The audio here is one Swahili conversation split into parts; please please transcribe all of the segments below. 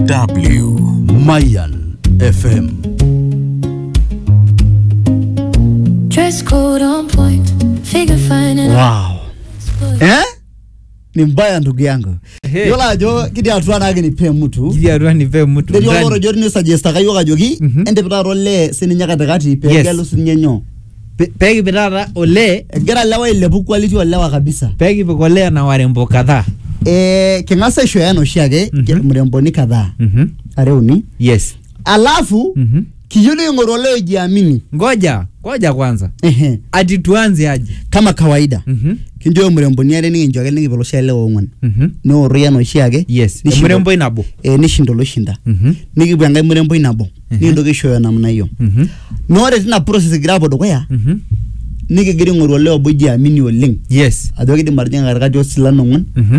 DW Mayan FM. Dress code on point, figure fine and Wow. Eh? Ni mbaya ndugu yangu. Ehe. Yola ajo kidi atua nake nipe mtu. Kiti atua nipe mtu Ndio ndani. loro jori ni suggest kayo kajoki Mhm. ende pitaro le sininya katikati pe Yes. gelu sininye nyo. Pe- pekipik taata olee Egira lewa ilepu quality olewa kabisa. pekipik olee na warembo kadhaa Eh king'asa aishoyo oshi ake Mhm. mremboni kadhaa Mhm. are uni. yes Alafu Mhm. kiyieu niking'oru ole ojiamini. ngoja ngoja kwanza Ehe. ati tuanze aje Kama kawaida. Mhm. Kinjo mremboni are nikincho ake nikipik oshi ale ong'wan. Mhm. Nioro yan oshi ake. yes Nishinda- emuremboi nabo eh, nishinda oloshinda. Mhm. nikipuo enkae muremboi nabo nikintoki aishooyo namna hiyo Mhm. na ore tina process egira apuo dukuya Mhm. nikigira aing'oru olee obo jiamini oleng yes ajo kidim atijing'a katikati osilan ong'wan Mhm.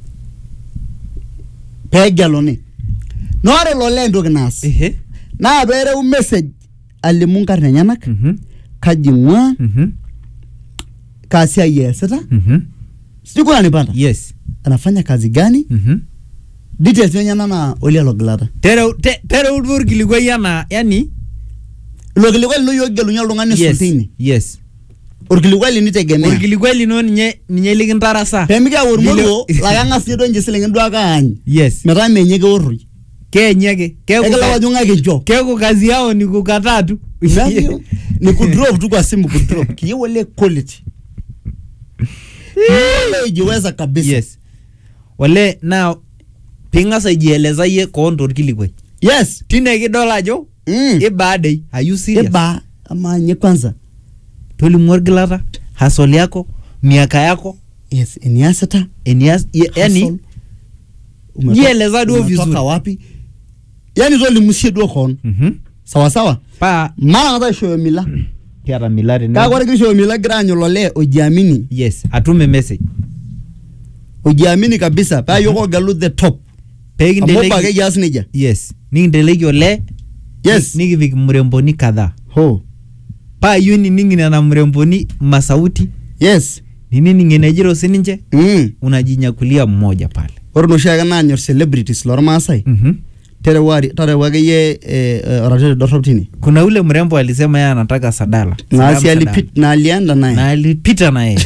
peegeluni na ore ilo lee entoki naas ehe naa peereu message alimu nkarn enyenak Mhm. kaji ing'ua Mhm. kaa siai eesita Mhm. sijui kuna nipata yes anafanya kazi gani Mhm. details enyenak naa olia logilata tereu te- tereu duo orkilikuai anaa yani ilo kilikuai lino yiok kigelunye oltung'ani yes sultini yes orkilikuai linitegemea orkilikuai lino ninye ninye likintarasa peemikiyau ormoruo Lilo- laa keng'as ninye duo ninche silingin duo ake aany yes metaa menye keorroi keenye ake keeku ekila ka- wajung'aki ncho keeku kazi yao ni kukataa tu Navyo, ni kudrop tu kwa simu kudrop kiyieu ole quality Kiyieu ole ijiweza kabisa yes ole naa ping'as aijieleza yie koon torkilikuai yes tine kidol ajo mm. ibaadei ayu serious iba ama nye kwanza tolimu orgilata hasol yako miaka yako yes eniasita enias ye- yani hustle, umetoka- jieleza duo umetoka vizuri. wapi yani tolimusie duo koon Mhm. sawa sawa paa mara ng'ata aishooyo mila kiata mila tene kake ore kishoyo mila gira aanyu lole ojiamini yes atume message ojiamini kabisa paa yiok ogelu the top amu pekinteleki obo ake kias nejia yes nikinteleki ole yes nikipik mremboni kadhaa ho paa iyieu nining nena mremboni masauti yes nining enejito sininche mm. unajinyakulia mmoja pale ore noshi ake naanyor celebrities lormaasai Mhm. terewari tarewa akeyie eh, eh, oratete dorrop tine kuna ule mrembo alisema yeye anataka sadala naasi Sadam alipit na alienda Sadala. na naye alipita na yeye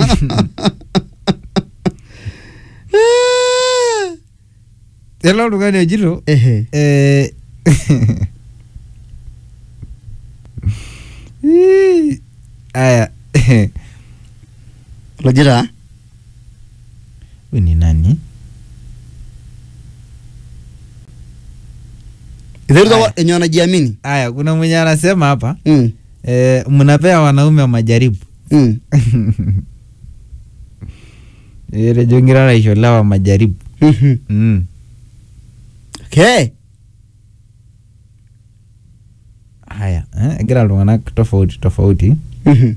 ele oltung'ani ojito ehe eh, Ii, aya lojita huyu ni nani iteruta Aya. enye wanajiamini aya kuna mwenye anasema hapa mm. eh, mnapea wanaume majaribu mm. etejo ngira aisholewa majaribu mhm. mm. okay haya eh, egira iltung'anak tofauti tofauti Mhm.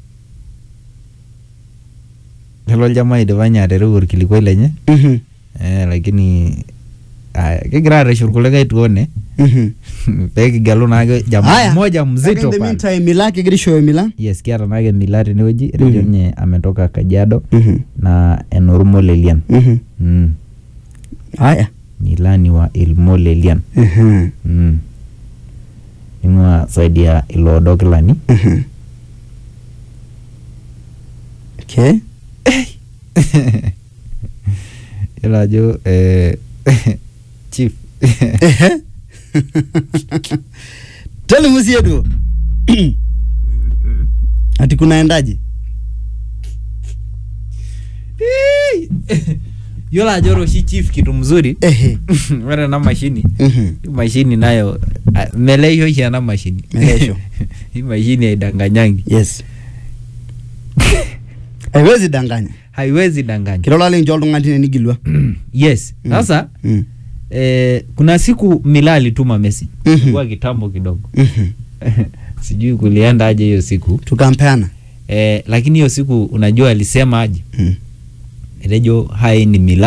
lelo oljamaa idipa nye atereu orkilikuai lenye Mhm. eh, lakini aya kigira arreshu irkulikae tuone Mhm. pekigelu naake jamaa Haya. mmoja Kake mzito in the pale meantime, mila kegira aishooyo mila yes kiata naake mila tenewueji etejo Mhm. nye ametoka kajiado Mhm. na enormolelian Mhm. mm. haya milani wa ilmolelian Mhm. mm. ing'ua saidi ya iloodokilani Mhm. okay yiolo ajo eh, chief Ehe. tolimu sie duo ati kunaendaje yiolo ajo ore oshi chief kitu mzuri ehe ore ena mashini Mhm. hii mashini nayo ah, meleisho oshi ena mashini Meleisho. hii mashini haidanganyangi yes haiwezi danganya haiwezi danganya kilola lincho oltung'ani tine nigilwa yes Mm. sasa Mm. eh, kuna siku mila alituma message Mhm. ilikuwa kitambo kidogo Mhm. sijui kulienda aje hiyo siku tukampeana eh, lakini hiyo siku unajua alisema aje Mm. etejo hai ni mila